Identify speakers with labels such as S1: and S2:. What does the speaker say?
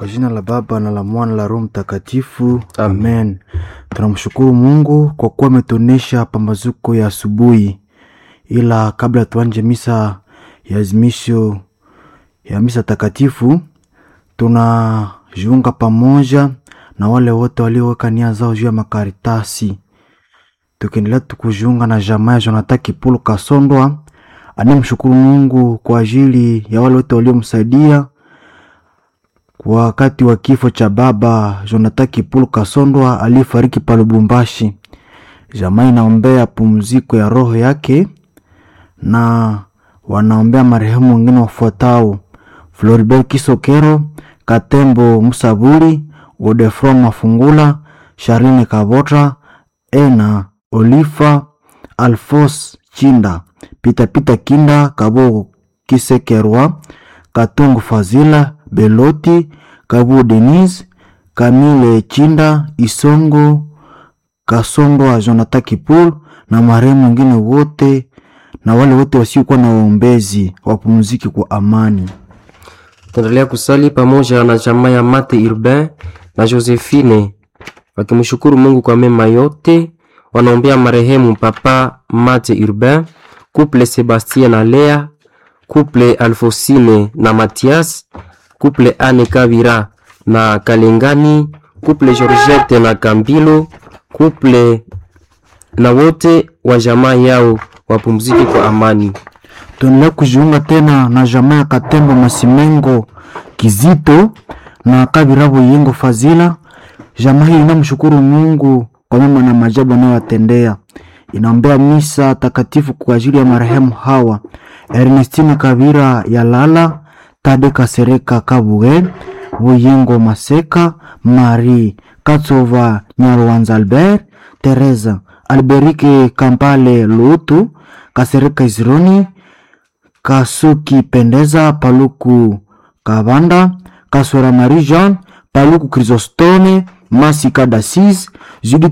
S1: Kwa jina la Baba na la Mwana la Roho Mtakatifu,
S2: Amen.
S1: amen. Tunamshukuru Mungu kwa kuwa ametuonesha pambazuko ya asubuhi, ila kabla tuanje misa ya azimisho ya misa takatifu, tunajiunga pamoja na wale wote walioweka nia zao juu ya makaritasi, tukiendelea tukujiunga na jamaa ya Jonathan Kipulu Kasondwa anayemshukuru Mungu kwa ajili ya wale wote waliomsaidia kwa wakati wa kifo cha baba Jonathan Kipulu Kasondwa aliyefariki pa Lubumbashi. Jamaa inaombea pumziko ya roho yake na wanaombea marehemu wengine wafuatao: Floribert Kisokero, Katembo Musaburi, Godefroid Mafungula, Charline Kabota, Ena Olifa, Alfos Chinda, Pita Pita Kinda, Kabo Kisekerwa, Katungu Fazila, Beloti, Kabu Denise, Kamile Chinda, Isongo, Kasongo wa Jonathan Kipul na marehemu wengine wote na wale wote wasiokuwa na waombezi wapumziki kwa amani.
S2: Tunaendelea kusali pamoja na jamaa ya Mate Urbain na Josephine wakimshukuru Mungu kwa mema yote. Wanaombea marehemu Papa Mate Urbain, couple Sebastien na Lea, couple Alfosine na Mathias, couple Anne Kavira na Kalengani, couple Georgette na Kambilo, couple na wote wa jamaa yao wapumzike kwa amani.
S1: Tuendelea kujiunga tena na jamaa ya Katembo Masimengo Kizito na Kabirabo Yengo Fazila. Jamaa hii inamshukuru Mungu kwa mema na maajabu anayowatendea. Inaombea misa takatifu kwa ajili ya marehemu hawa: Ernestine Kabira ya Lala, Tade Kasereka Kabuge, Buyengo Maseka, Marie Katsova Nyarwanza Albert, Teresa Alberike Kampale Lutu, Kasereka Izironi, Kasuki Pendeza, Paluku Kabanda, Kaswera Marie Jean, Paluku Chrysostome, Masika Dasis, Judith